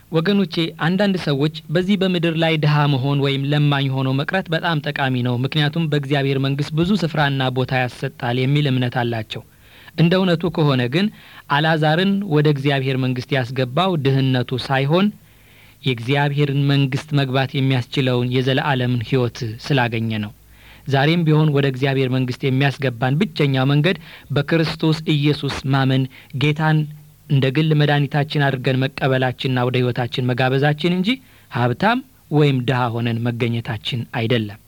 ወገኖቼ አንዳንድ ሰዎች በዚህ በምድር ላይ ድሃ መሆን ወይም ለማኝ ሆኖ መቅረት በጣም ጠቃሚ ነው፣ ምክንያቱም በእግዚአብሔር መንግሥት ብዙ ስፍራና ቦታ ያሰጣል የሚል እምነት አላቸው። እንደ እውነቱ ከሆነ ግን አልዓዛርን ወደ እግዚአብሔር መንግሥት ያስገባው ድህነቱ ሳይሆን የእግዚአብሔርን መንግሥት መግባት የሚያስችለውን የዘለዓለምን ሕይወት ስላገኘ ነው። ዛሬም ቢሆን ወደ እግዚአብሔር መንግሥት የሚያስገባን ብቸኛው መንገድ በክርስቶስ ኢየሱስ ማመን ጌታን እንደ ግል መድኃኒታችን አድርገን መቀበላችንና ወደ ሕይወታችን መጋበዛችን እንጂ ሀብታም ወይም ድሃ ሆነን መገኘታችን አይደለም።